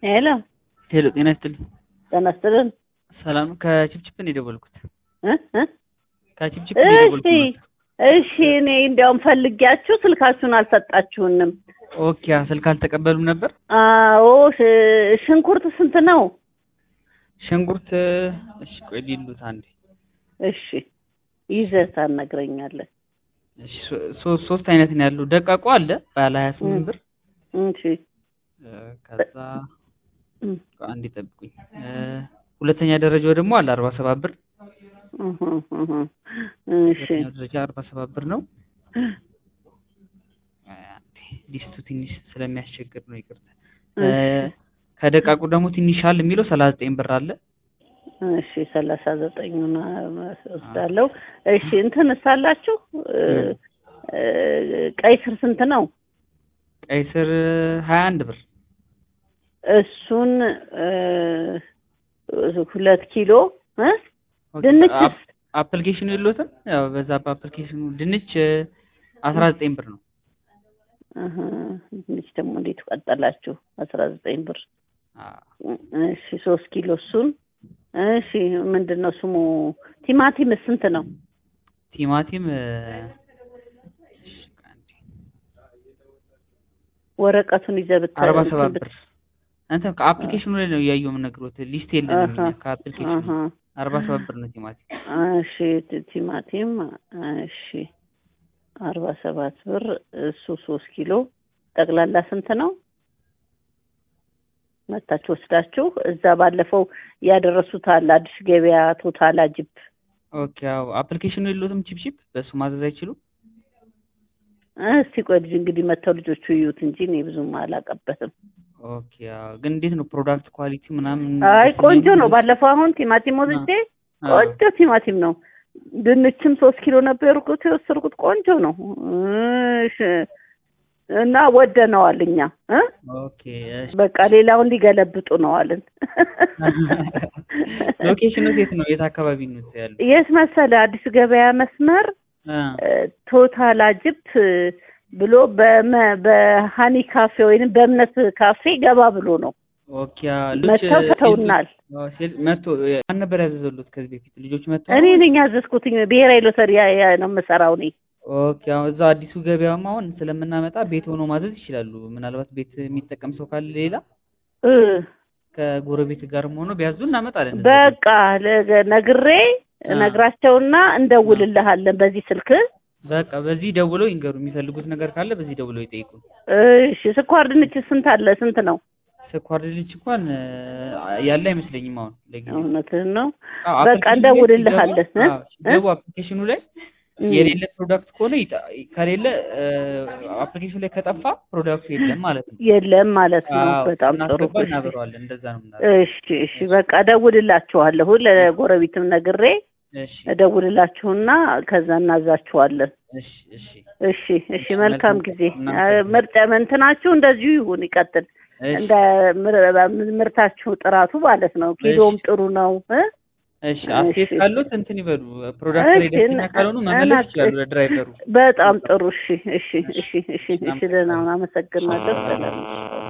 ሄሎ ሄሎ ጤና ይስጥልኝ። ጤና ይስጥልን። ሰላም ከችፕችፕ ነው የደወልኩት። እ እ ከችፕችፕ ነው እሺ የደወልኩት። እሺ፣ እኔ እንዲያውም ፈልጊያችሁ ስልካችሁን አልሰጣችሁንም። ኦኬ ስልክ አልተቀበሉም ነበር። አዎ ሽ- ሽንኩርት ስንት ነው? ሽንኩርት እሺ ቆይ ሊሉት አንዴ እሺ ይዘህ ታናግረኛለህ። እሺ ሶ- ሶ- ሶስት አይነት ነው ያለው። ደቃቁ አለ ባለ 28 ብር እሺ እ፣ ከዛ እም፣ አንዴ ጠብቁኝ። እ፣ ሁለተኛ ደረጃው ደግሞ አለ 47 ብር። እህ፣ እህ፣ እሺ ሁለተኛው ደረጃ 47 ብር ነው። አንዴ ሊስቱ ትንሽ ስለሚያስቸግር ነው ይቅርታ። እ፣ እሺ ከደቃቁ ደግሞ ትንሽ አለ የሚለው 39 ብር አለ። እሺ ሰላሳ ዘጠኙን ወስዳለሁ። እሺ እንትን ሳላችሁ ቀይ ስር ስንት ነው? ቀይ ስር 21 ብር እሱን እ፣ ሁለት ኪሎ እ? ኦኬ፣ ድንች አፕ- አፕሊኬሽኑ የለዎትም? ያው በዛ በአፕሊኬሽኑ ድንች አስራ ዘጠኝ ብር ነው። እህ፣ ድንች ደግሞ እንዴት ቀጠላችሁ? አስራ ዘጠኝ ብር አዎ። እሺ ሶስት ኪሎ እሱን እሺ ምንድን ነው ስሙ? ቲማቲም ስንት ነው? ቲማቲም እ፣ እሺ፣ አንዴ፣ ወረቀቱን ይዘህ ብታ አርባ እንትን ሰባት ብት- ብር እንትን ከአፕሊኬሽኑ ላይ ነው እያየሁ የምነግሮት ሊስት የለንም አሃ፣ እኛ ከአፕሊኬሽኑ አሃ። አርባ ሰባት ብር ነው ቲማቲም። እሺ ቲ- ቲማቲም እሺ አርባ ሰባት ብር እሱ ሶስት ኪሎ ጠቅላላ ስንት ነው? መታችሁ ወስዳችሁ እዛ ባለፈው ያደረሱት አለ አዲስ ገበያ ቶታል አጅብ ኦኬ አዎ አፕሊኬሽኑ የለዎትም? ቺፕቺፕ በእሱ ማዘዝ አይችሉም? እስቲ ቆይ ልጅ እንግዲህ መተው ልጆቹ ይዩት እንጂ እኔ ብዙም አላቀበትም። ኦኬ አዎ ግን እንዴት ነው ፕሮዳክት ኳሊቲ ምናምን? አይ ደስ ቆንጆ የሚል ነው። ባለፈው አሁን ቲማቲም ወስጄ አዎ። ቆንጆ ቲማቲም ነው። ድንችም ሶስት ኪሎ ነበር የወሰድኩት የወሰድኩት ቆንጆ ነው። እሺ እና ወደነዋል እኛ እ ኦኬ እሺ። በቃ ሌላውን ሊገለብጡ ነው አልን። ሎኬሽኑ የት ነው? የት አካባቢ ነው ያለው? የት መሰለ አዲስ ገበያ መስመር አ እ፣ ቶታል አጅፕ ብሎ በመ- በሀኒ ካፌ ወይንም በእምነት ካፌ ገባ ብሎ ነው ኦኬ አዎ። ልጅ መጥተው ሰተውናል። አዎ፣ ሴል- መጥቶ ማን ነበር ያዘዘሉት ከዚህ በፊት ልጆች መጥተው? እኔ ነኝ ያዘዝኩትኝ ብሔራዊ ሎተሪ ያ- ያ ነው የምሰራው እኔ። ኦኬ አሁን እዛ አዲሱ ገበያም አሁን ስለምናመጣ ቤት ሆኖ ማዘዝ ይችላሉ። ምናልባት ቤት የሚጠቀም ሰው ካለ ሌላ እ፣ ከጎረቤት ጋርም ሆኖ ቢያዙ እናመጣለን። እዛ በቃ ለገ- ነግሬ አ። ነግራቸውና እንደውልልሃለን በዚህ ስልክ። በቃ በዚህ ደውለው ይንገሩ። የሚፈልጉት ነገር ካለ በዚህ ደውለው ይጠይቁ። እሺ ስኳር ድንች ስንት አለ? ስንት ነው? ስኳር ድንች እንኳን እ፣ ያለ አይመስለኝም አሁን ለጊዜው። እውነትህን ነው። አዎ፣ በቃ አፕሊኬሽኑ ላይ እንደውልልሃለን ሲገቡ- እ? አዎ፣ ሲገቡ አፕሊኬሽኑ ላይ እም። የሌለ ፕሮዳክት ከሆነ ይጣ- ከሌለ አፕሊኬሽኑ ላይ ከጠፋ ፕሮዳክቱ የለም ማለት ነው። የለም ማለት ነው። አዎ፣ በጣም ጥሩ። እናስገባ እሺ እናበረዋለን። እንደዛ ነው የምናደርገው። እሺ እሺ በቃ እደውልላችኋለሁ። ለጎረቤትም ነግሬ እሺ እደውልላችሁና ከዛ እናዛችኋለን። እሺ እሺ እሺ እሺ መልካም ጊዜ። እናመሰግናለን። ምርጫ እንትናችሁ እንደዚሁ ይሁን ይቀጥል። እሺ እንደ ምር- ምርታችሁ ጥራቱ ማለት ነው። ኪሎም ጥሩ ነው እ? እሺ አስተያየት እሺ። ካሉት እንትን ይበሉ። ፕሮዳክት ላይ እሺ፣ ደስተኛ እና- ካልሆኑ መመለስ እና- ይችላሉ ለድራይቨሩ። በጣም ጥሩ። እሺ እሺ እሺ እሺ እሺ እናመሰግናለን። ደህና ሁን። አመሰግናለሁ። ሰላም